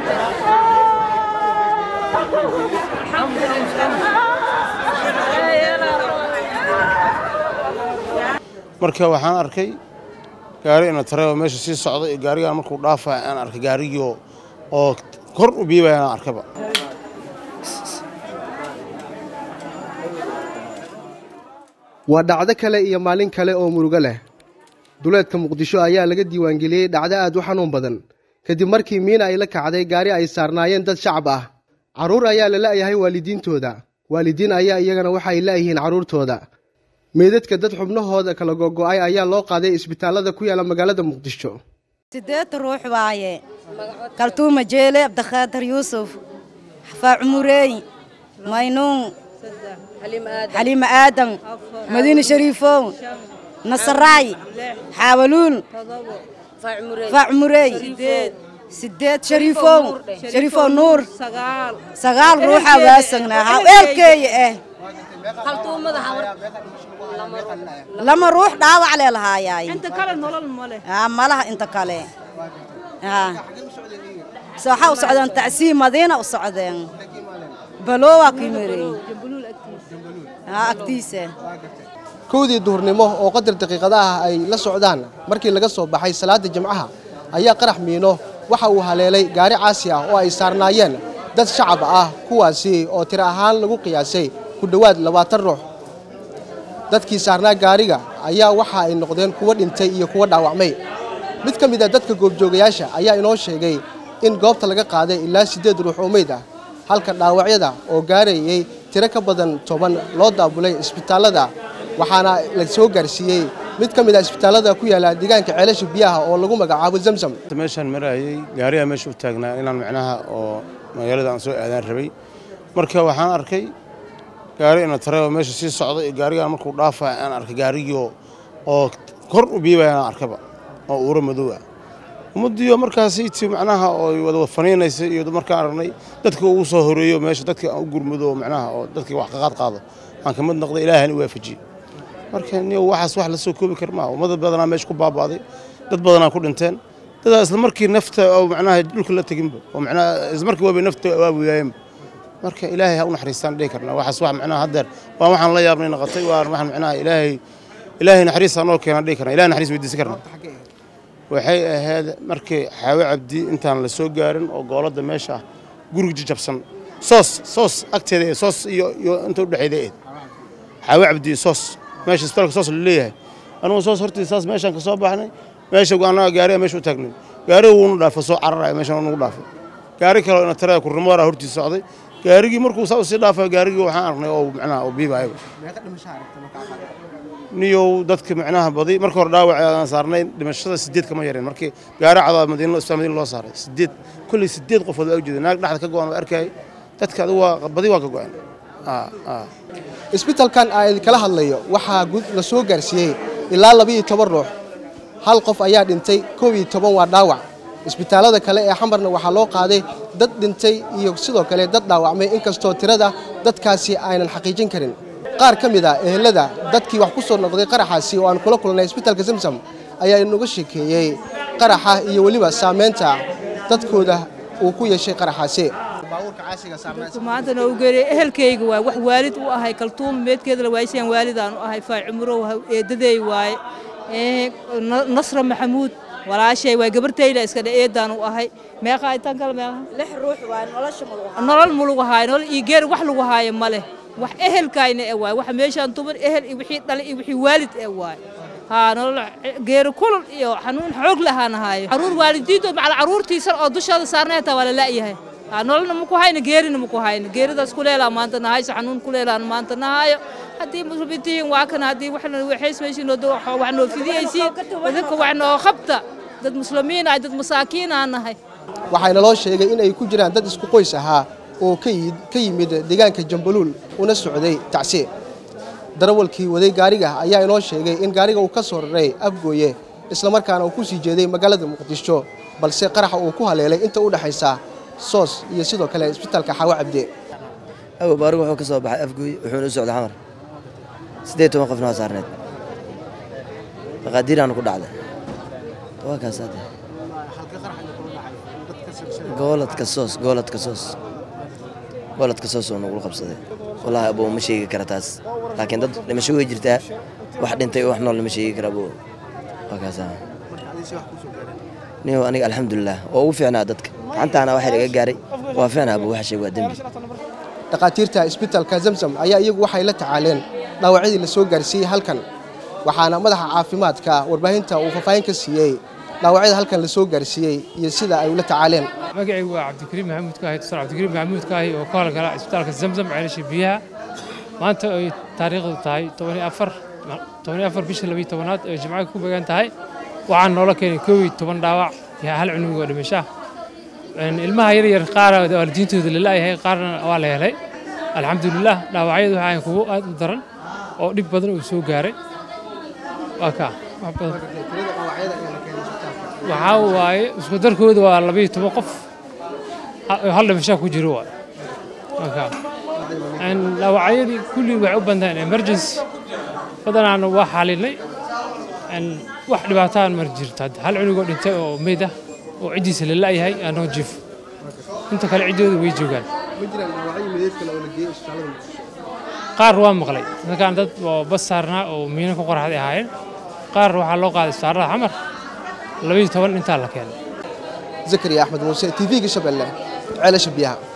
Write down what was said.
marka waxaan arkay gaari ina tare oo meesha sii socda iyo gaarigaan markuu dhaafaya aan arkay gaarigii oo- oo kor u biibaya aan arkaba waa dhacdo kale iyo maalin kale oo murugo leh duleedka muqdisho ayaa laga diiwaangeliyey dhacdo aad u xanuun badan kadib markii miina ay la kacday gaari ay saarnaayeen dad shacab ah carruur ayaa la la'yahay waalidiintooda waalidiin ayaa iyagana waxa ay la'yihiin carruurtooda meydadka dad xubnahooda kala gogo'ay ayaa loo qaaday isbitaallada ku yaala magaalada muqdisho sideed ruux waaye kaltuuma jeele abdikhaadir yuusuf xafaa cumureey maynuun xaliima aadan madiine shariifow nasaraay xaawaluul faa cumureey sideed shariifow shariifow nuur sagaal ruuxaa waasagnaa haa eelkeeya ah lama ruux dhaawac lee lahaayaay aa malaha inta kale aa so waxaa u socdeen tacsiim madiina u socdeen balowaa ku yimirey aa agtiisa kowdii duhurnimo oo qadar daqiiqada ah ay la socdaan markii laga soo baxay salaada jimcaha ayaa qarax miino waxa uu haleelay gaari caasi ah oo ay saarnaayeen dad shacab ah kuwaasi oo tiro ahaan lagu qiyaasay ku dhowaad labaatan ruux dadkii saarnaa gaariga ayaa waxa ay noqdeen kuwo dhintay iyo kuwo dhaawacmay mid ka mid a dadka goobjoogayaasha ayaa inoo sheegay in goobta laga qaaday ilaa siddeed ruux oo meyd ah halka dhaawacyada oo gaarayay tiro ka badan toban loo daabulay isbitaallada waxaana la soo gaarsiiyey mid ka mid a isbitaallada ku yaala deegaanka ceelasha biyaha oo lagu magacaabo zamzam meeshaan marayay gaarigaa meesha u taagnaa inaan macnaha oo magaalada aan soo aadaan rabay marka waxaan arkay gaari ina tare oo meesha sii socda iyo gaarigaan markuu dhaafaya aan arkay gaarigii oo- oo kor u biibaya aan arkaba oo uura madow ah ummaddiioo markaasi ti macnaha oo wada faniinaysay iyo markaan aragnay dadka ugu soo horeeyo meesha dadka aan u gurmado oo macnaha oo dadkii wax ka qaad qaado aan ka mid noqday ilaahan u waafajiyey marka niyow waxaas wax la soo koobi kar maaha ummad badanaa meesha ku baaba'day dad badanaa ku dhinteen dadaa isla markii nafta oo macnaha dhulka la teginba oo macnaha isla markii waabay nafta waabuyaayeenba marka ilaahay ha u naxariistaan dhihi karnaa waxaas wax macnaha haddeer waa waxaan la yaabnay noqotay waa waxaan macnaha ilaahay ilaahay naxariistaan oo keenaan dhihi karnaa ilahay naxariis weydiisan karnaa waxay ahayd markii xaawe cabdi intaan la soo gaarin oo gooladda meesha ah guriga jajabsan soos soos agteeda ee soos iyo iyo inta u dhexeeda eed xaawe cabdi iyo soos meesha isbitaalka soos la leeyahay anugu soos hortii saas meeshaan ka soo baxnay meesha annaga gaariga meesha u taagnay gaariga wuunu dhaafay soo cararaya meeshaan nugu dhaafay gaari kale oo ina taraya kurrimooraa hortiisa socday gaarigii markuu saa usii dhaafay gaarigii waxaan arknay oo macnaha oo biibaayaba niyow dadka macnaha badi marka hore dhaawac aan saarnay dhimashada sideed kama yareen markii gaari cadaa madiina isbitaal madiina loo saaray sideed kulli sideed qofood waa ujeeda naag dhexda ka go'an waa arkayay dadka adigu waa badi waa ka go'an aa aa isbitaalkan aan kala hadlayo waxaa gud la soo gaarsiiyey ilaa laba-iyo toban ruux hal qof ayaa dhintay koob iyo toban waa dhaawac isbitaallada kale ee xamarna waxaa loo qaaday dad dhintay iyo sidoo kale dad dhaawacmay inkastoo tirada dadkaasi aynan xaqiijin karin qaar ka mid a ehelada dadkii wax ku soo noqday qaraxaasi oo aan kula kulnay isbitaalka zamzam ayaa inaga sheekeeyey qaraxa iyo weliba saamaynta dadkooda uu ku yeeshay qaraxaasi maanta noo geeriyey ehelkayga waay wax waalid u ahay kaltuuma meedkeeda la waaysan waalidaan u ahay faa cumurow eedadeey waaye ee nasra maxamuud walaashay waay gabartayla iska dhe eedaan u ahay meeqa intaan kale meeqa lix ruux waa nolosha mudan nolol ma lagu haayo nolol iyo geer wax lagu haayo ma leh wax ehelkayna e waay waxa meeshaan tuban ehel iyo wixii dhalay iyo wixii waalid e waay haa nolol geeri kulul iyo xanuun xoog lahaan haayo caruur waalidiintood macal caruurtiisan oo dushooda saarnay hataa waa la la'yahay haa nololna maku hayno geerina maku hayno geeridaas kuleelaa maanta nahayso xanuun kuleelaan maanta nahayo haddii muslimiintihiin waa kana haddii waxna waxays meeshiin wax noo fidiyaysiin idinka wax noo qabta dad muslimiin ah dad masaakiin aan nahay waxaana loo sheegay in ay ku jiraan dad isku qoys ahaa oo ka yid- ka yimid deegaanka jambaluul una socday tacsiye darawalkii waday gaariga ayaa inoo sheegay in gaariga uu ka soo raray afgooye islamarkaana uu ku sii jeeday magaalada muqdisho balse qaraxa uu ku haleelay inta u dhexaysa soos iyo sidoo kale isbitaalka xaawo cabde awow baarigu wuxuu ka soo baxay afgooy wuxuuna u socday xamar siddeed toban qofna waa saarneed maqaadiiraana ku dhacday waa kaas hadde gooladka soos gooladka soos gooladka soos oo nagula qabsaday wallaahi abuu ma sheegi kara taas laakiin dad dhimasho way jirtaa wax dhintay oo wax nool lama sheegi kara abuu waa kaasa niyow aniga alxamdulilah oo ugu fiicnaa dadka gacantaana waxa laga gaaray waa fiicnaa abuu waxa sheeg waa dembi dhakhaatiirta isbitaalka zamzam ayaa iyagu waxay la tacaaleen dhaawacyadii la soo gaarsiiyey halkan waxaana madaxa caafimaadka warbaahinta uu faahfaahin ka siiyey dhaawacyada halkan la soo gaarsiiyey iyo sida ay ula tacaaleen magacaygu waa cabdikariim maxamuud kaahi dr cabdikariim maxamuud kaahi oo ka howlgala isbitaalka zamzam ceelasha biyaha maanta ay taariikhdu tahay tobaniyo afar tobaniyo afar bisha labiyo tobanaad ee jimcaha ku beegan tahay waxaan noola keenay koob iyo toban dhaawac iyo hal cunug oo dhimasha ilmaha yar yar qaar waalidiintooda la la'yahay qaarna waa la helay alxamdulilah dhaawacyadu waxaa kugu aad u daran oo dhib badan uu soo gaaray waa kaa wax badan waxaa waaye isku darkooda waa labayo toban qof hal dhimashaa ku jiro waay marka dhaawacyadii kulli waxay u bantahay emergency badanaana waa xalinay wax dhibaataan mar jirto hal cunugoo dhintay oo meyd ah oo ciddiisa la la'yahay aanoo jiifo inta kale ciddooda way joogaan qaar waa maqlay dadkaan dad oo bas saarnaa oo miino ku qoraxday ahaayeen qaar waxaa loo qaaday isbitaallada xamar labayo toban intaa la keenay zakariya axmed muuse t v-ga shabeelle ceelasha biyaha